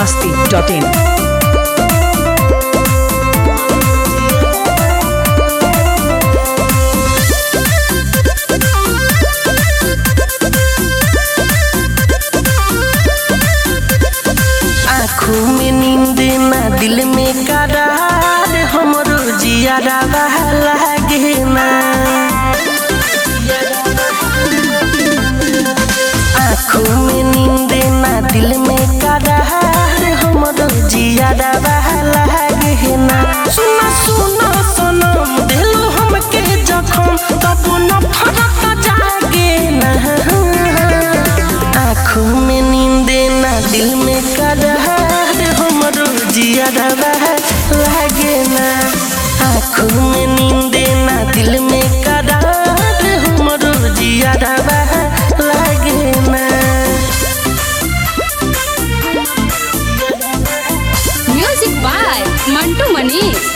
masti.in. आँखों में नींद ना दिल में करार हमरो जियारा लागे ना आँखों में नींद ना दिल में करार हमरो जियारा लागे ना सुना सुना सनम दिल हमके जखम तब न फरक जागे ना आँखों में नींद ना दिल में करार हमरो जियारा लागे ना आँखों में नींद ना दिल में करार हमरो जियारा लागे ना म्यूजिक बाय मंटू मनीष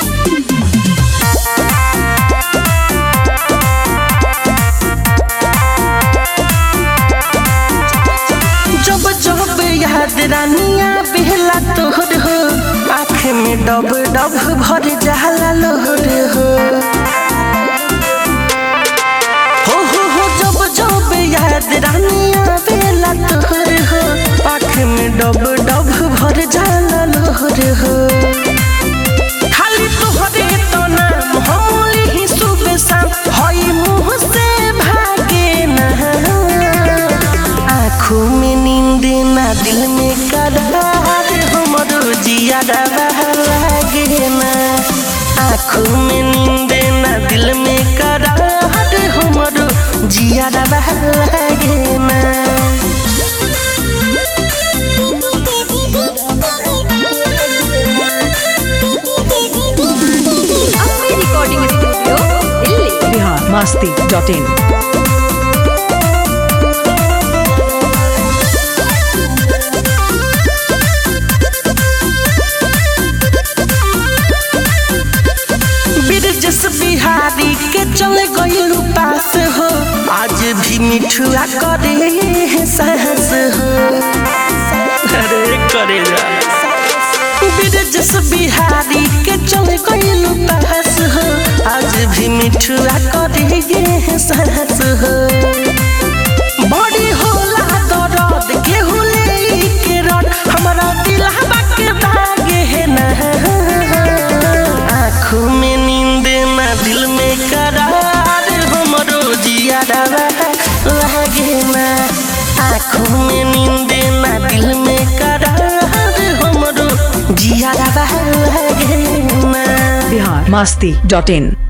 जब जब याद रानिया बेहला तोहर हो आँख में डब डब भर जाला लोहर हो हो हो हो जब जब याद रानिया बेहला तोहर हो आँख में डब डब भर जाला लोहर हो खाली तोहरे तो नाम हमली ही सुबह शाम हई मुँह से भागे ना आँखों में नींद ना दिल में करार हमरो जिया लागे ना आँखों में नींद ना दिल में करार हमरो जिया लागे ना अपनी recording studio Delhi Bihar masti.in. बिरजस बिहारी के चल गईल पास हो आज भी मिठुआ करे है साहस हो अरे करे बिरजस बिहारी के चल गईल पास हो आज भी मिठुआ करे है साहस हो बड़ी होला दर्द केहू ले के रड हमरा दिल के दागे है ना आँखों में नींद ना दिल में करार हमरो जिया लागे ना आँखों में नींद ना दिल में करार हमरो जिया लागे ना Bihar masti.in.